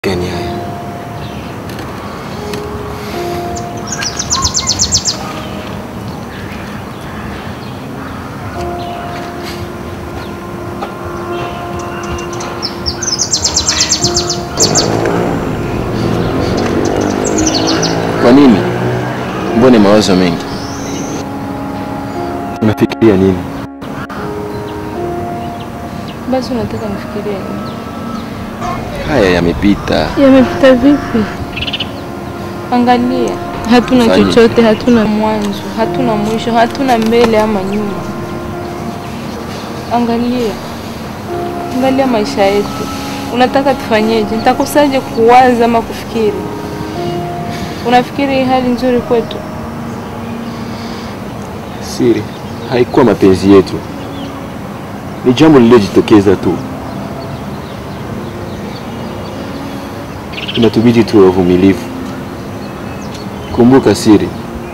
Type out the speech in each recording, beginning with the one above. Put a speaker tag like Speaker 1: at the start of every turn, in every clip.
Speaker 1: gani haya?
Speaker 2: Kwa nini? Mbona mawazo mengi?
Speaker 1: Unafikiria nini?
Speaker 3: Basi unataka nifikirie nini?
Speaker 2: Haya yamepita.
Speaker 3: Yamepita vipi? Angalia, hatuna
Speaker 2: Fanye.
Speaker 3: chochote, hatuna mwanzo, hatuna mwisho, hatuna mbele ama nyuma. Angalia, angalia maisha yetu. Unataka tufanyeje? Nitakosaje kuwaza ama kufikiri? Unafikiri hii hali nzuri kwetu?
Speaker 1: Siri, haikuwa mapenzi yetu, ni jambo lililojitokeza tu. Inatubidi tuwe wavumilivu. Kumbuka Siri,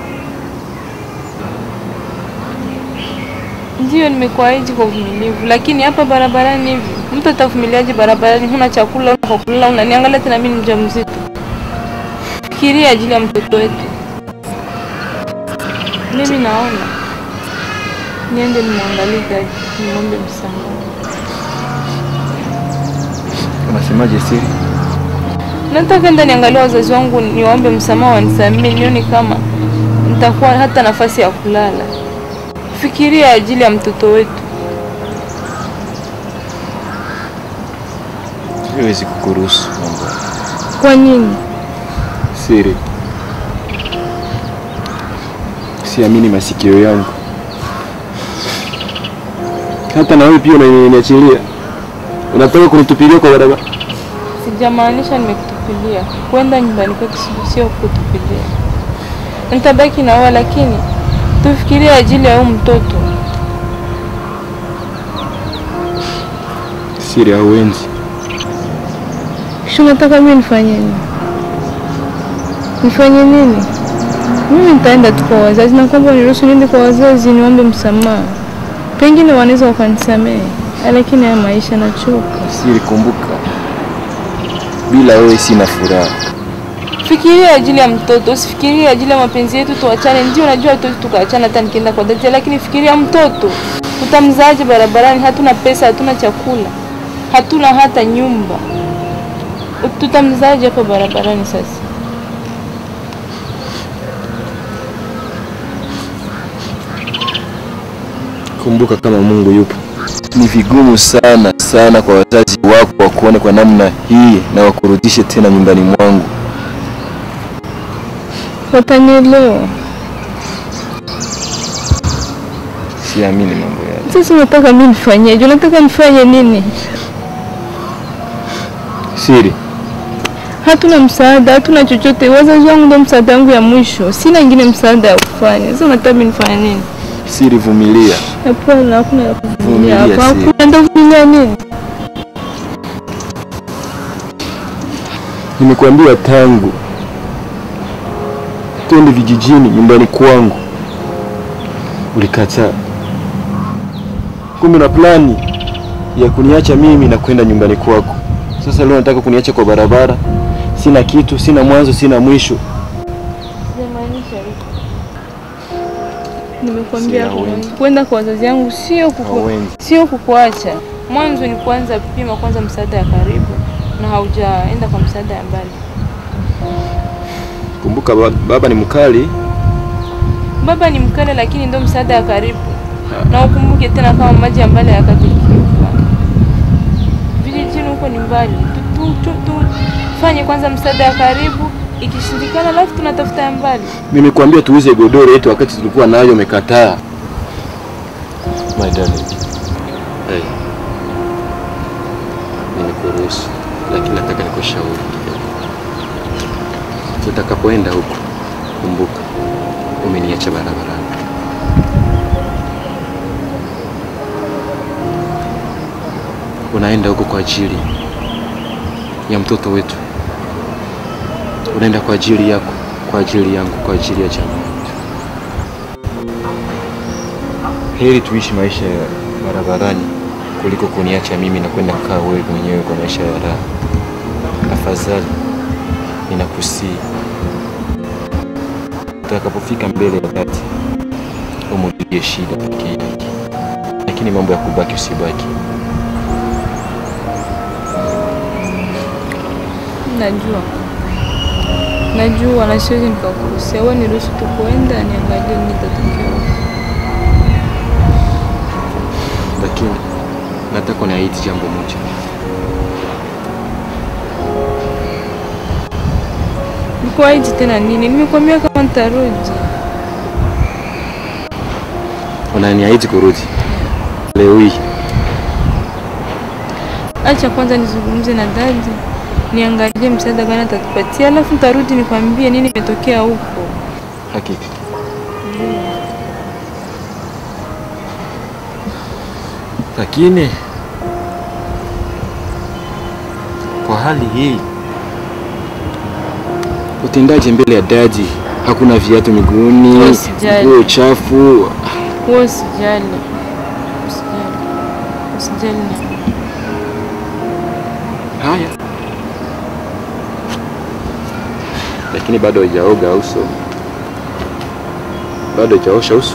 Speaker 3: Ndiyo, nimekuahidi kwa uvumilivu, lakini hapa barabarani hivi, mtu atavumiliaje barabarani? Huna chakula, huna kwa kulala, unaniangalia tena mimi ni mjamzito. Fikiria ajili ya mtoto wetu. Mimi naona niende nimwangalie Gaji, nimwombe msamaha.
Speaker 1: unasemaje Siri?
Speaker 3: Nataka enda niangalie wazazi wangu, niwaombe msamaha, wanisamehe, nione kama nitakuwa hata nafasi ya kulala. Fikiria ajili ya mtoto wetu.
Speaker 2: Siwezi kukuruhusu mambo. haya.
Speaker 3: Kwa nini?
Speaker 1: Siri, siamini masikio yangu. Hata na wewe pia unaniachilia, unataka kunitupilia kwa barabara.
Speaker 3: Sijamaanisha nimekutupilia. Kwenda nyumbani kwetu si- sio kutupilia. Nitabaki na wewe, lakini tufikirie ajili ya huyu mtoto.
Speaker 1: Siri, hauenzi.
Speaker 3: Kisha unataka mimi nifanye nini? Nifanye nini? Mimi nitaenda tu kwa wazazi na kwamba niruhusu niende kwa wazazi niombe msamaha, pengine wanaweza wakanisamehe, lakini haya maisha nachoka.
Speaker 2: Siri, kumbuka, bila wewe sina furaha.
Speaker 3: Fikiria ajili ya mtoto, usifikirie ajili ya mapenzi yetu tuachane. Ndio najua tu tukaachana hata nikienda kwa dada, lakini fikiria mtoto. Tutamzaaje barabarani? Hatuna pesa, hatuna chakula, hatuna hata nyumba. Tutamzaaje hapa barabarani sasa?
Speaker 1: Kumbuka kama Mungu yupo.
Speaker 2: Ni vigumu sana sana kwa wazazi wako wakuone kwa namna hii na wakurudishe tena nyumbani mwangu.
Speaker 3: Watanielewa.
Speaker 2: Siamini mambo yale.
Speaker 3: Sasa unataka mimi nifanyeje? Unataka nifanye nini?
Speaker 1: Siri,
Speaker 3: Hatuna msaada, hatuna chochote. Wazazi wangu ndio msaada wangu ya mwisho, sina ingine msaada ya kufanya. Sasa unataka mimi nifanye nini?
Speaker 2: Siri, vumilia.
Speaker 3: Hapana, hakuna ya kuvumilia
Speaker 2: Vumilia,
Speaker 3: hapa.
Speaker 2: Siri.
Speaker 3: Hakuna nitavumilia nini?
Speaker 1: nimekuambia tangu twende vijijini nyumbani kwangu, ulikataa. Kumbe na plani ya kuniacha mimi na kwenda nyumbani kwako. Sasa leo nataka kuniacha kwa barabara, sina kitu, sina mwanzo, sina mwisho.
Speaker 3: Sijamaanisha hivyo. Nimekwambia
Speaker 1: Si hauendi.
Speaker 3: kwenda kwa wazazi yangu sio kuku,
Speaker 1: Hauendi.
Speaker 3: sio kukuacha. Mwanzo ni kwanza pima kwanza msaada ya karibu na haujaenda kwa msaada ya mbali.
Speaker 1: Kumbuka ba- baba ni mkali,
Speaker 3: Baba ni mkale, lakini ndio msaada ya karibu, na ukumbuke tena kama maji ya mbali yakatikiuka. Vijijini huko ni mbali, tu, tu, tu, tu. Fanye kwanza msaada ya karibu, ikishindikana alafu tunatafuta ya mbali.
Speaker 1: nimekuambia tuuze godoro yetu wakati tulikuwa nayo, umekataa. My darling. Hey. Nimekuruhusu, lakini nataka nikushauri kidogo. Utakapoenda huko, kumbuka umeniacha barabarani. Unaenda huko kwa ajili ya mtoto wetu, unaenda kwa ajili yako, kwa ajili yangu, kwa ajili ya jamii yetu. Heri tuishi maisha ya barabarani kuliko kuniacha mimi na kwenda kukaa wewe mwenyewe kwa maisha ya raha. Tafadhali ninakusii, utakapofika mbele ya dhati umujulie shida peke yake, lakini mambo ya kubaki usibaki.
Speaker 3: Najua, najua na siwezi nikakukosea. Wewe niruhusu tu kuenda, niangalie nini kitatokea huko.
Speaker 1: lakini nataka uniahidi jambo moja.
Speaker 3: Nikuahidi tena nini? Nimekwambia kama nitarudi.
Speaker 1: Unaniahidi kurudi leo hii?
Speaker 3: Acha kwanza nizungumze na dadi, niangalie msaada gani atatupatia, alafu nitarudi nikwambie nini imetokea huko.
Speaker 1: Hakika lakini kwa hali hii utendaje mbele ya daji? Hakuna viatu miguuni,
Speaker 3: Usijali.
Speaker 1: nguo chafu.
Speaker 3: Wewe usijali, usijali, usijali na
Speaker 1: Haya, lakini bado haijaoga uso, bado haijaosha uso.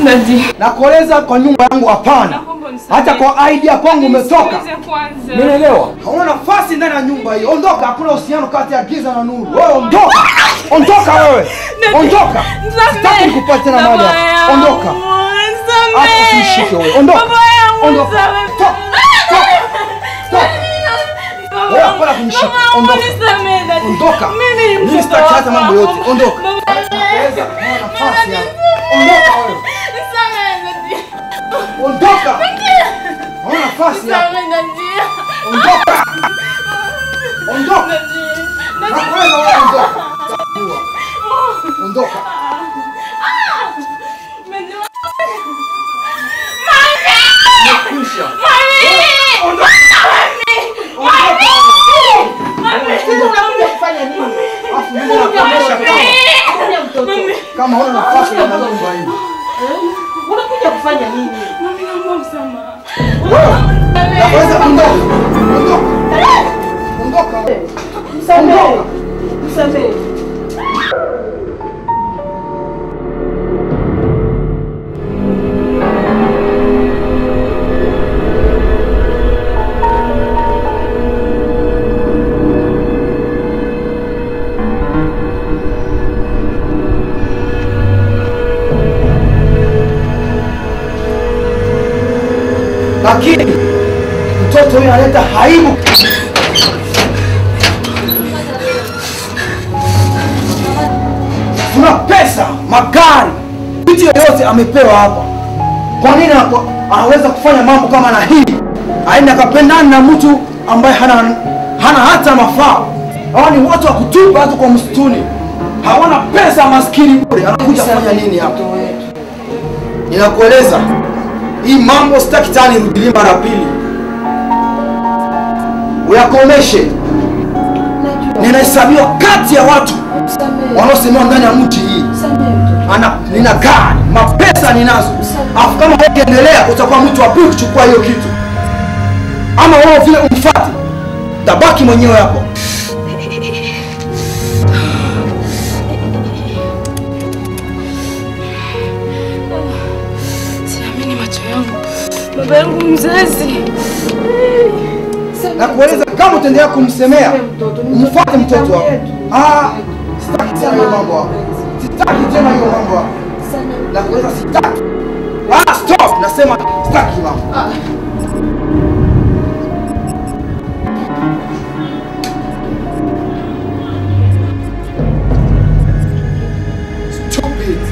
Speaker 3: Dadi.
Speaker 4: Nakueleza kwa nyumba yangu hapana.
Speaker 3: Naomba unisamehe.
Speaker 4: Hata kwa idea kwangu umetoka.
Speaker 3: Nisikilize kwanza.
Speaker 4: Umeelewa? Hauna nafasi ndani ya nyumba hii. Ondoka, hakuna uhusiano kati ya giza na nuru. Wewe ondoka. Ondoka wewe. Ondoka. Sitaki nikupate tena mahali hapa. Ondoka. Hata usinishike wewe. Ondoka. Ondoka. Toka. Toka. Toka. Wewe hapana kunishika. Ondoka. Ondoka. Mimi sitaki hata mambo yote. Ondoka. Nakueleza, hauna nafasi hapa. Ondoka wewe. Ondoka. Hauna nafasi hapa. Ondoka. Ondoka. Nakueleza wewe ondoka. Takuwa. Ondoka. Nimekwisha. Ondoka. Ondoka.
Speaker 5: Unakuja kufanya nini?
Speaker 4: Alafu mimi nakuonyesha kama
Speaker 5: Kuja mtoto.
Speaker 4: kama huna nafasi ndani ya nyumba hii.
Speaker 5: Unakuja kufanya nini?
Speaker 4: Naweza ondoka. Ondoka. Ondoka.
Speaker 5: Msamehe. Msamehe.
Speaker 4: Lakini mtoto huyu analeta aibu. Kuna pesa, magari, vitu yoyote amepewa hapa. Kwa nini anapo- anaweza kufanya mambo kama na hii? Aende akapendana na mtu ambaye hana, hana hata mafaa. Hawa ni watu wa kutupa hata kwa msituni, hawana pesa, maskini bure. Anakuja kufanya nini hapa? Ninakueleza hii mambo sitaki tena nirudilie mara pili, uyakomeshe. Ninahesabiwa kati ya watu wanaosemewa ndani ya mji hii ana nina gari mapesa ninazo, afu kama wewe ukiendelea utakuwa mtu wa pili kuchukua hiyo kitu, ama wewe vile umfuate, tabaki mwenyewe hapo.
Speaker 3: Siamini macho yangu. Baba yangu mzazi.
Speaker 4: na kueleza kama utaendelea kumsemea umfuate mtoto wako. Ah, sitaki tena hiyo mambo hapo, sitaki tena hiyo mambo hapo, na kueleza sitaki. Ah, stop, nasema sitaki hiyo mambo. Stupid.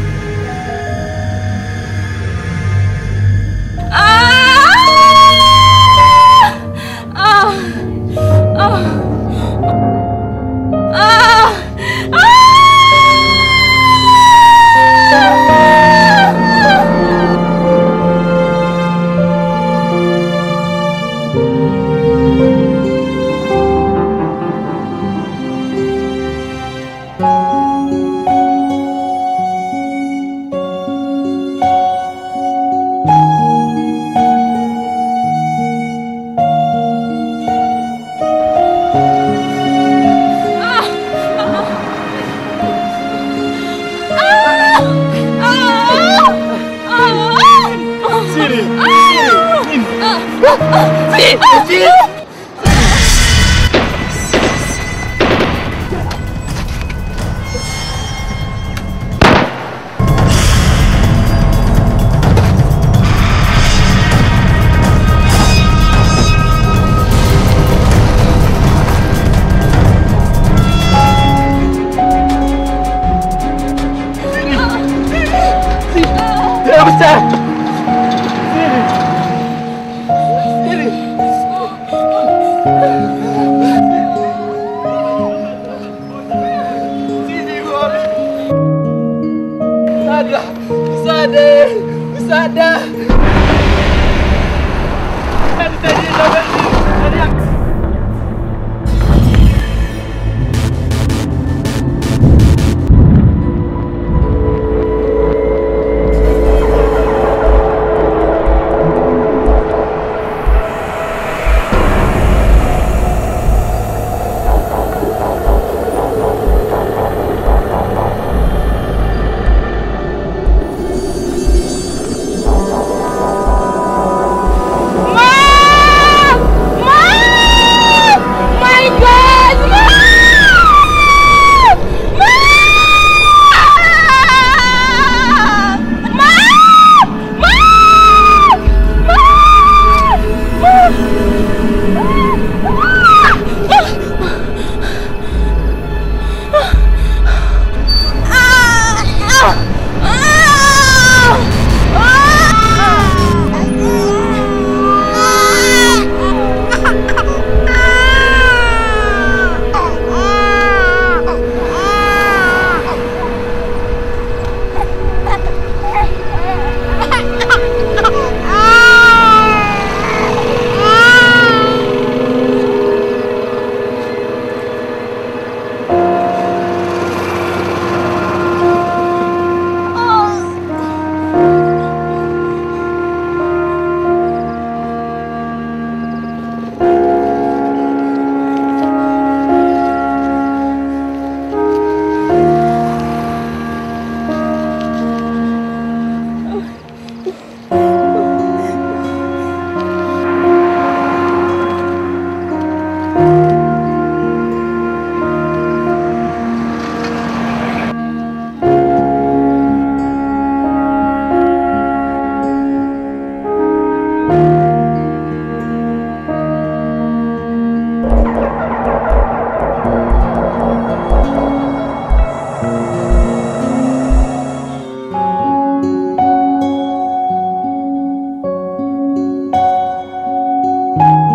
Speaker 3: Baba.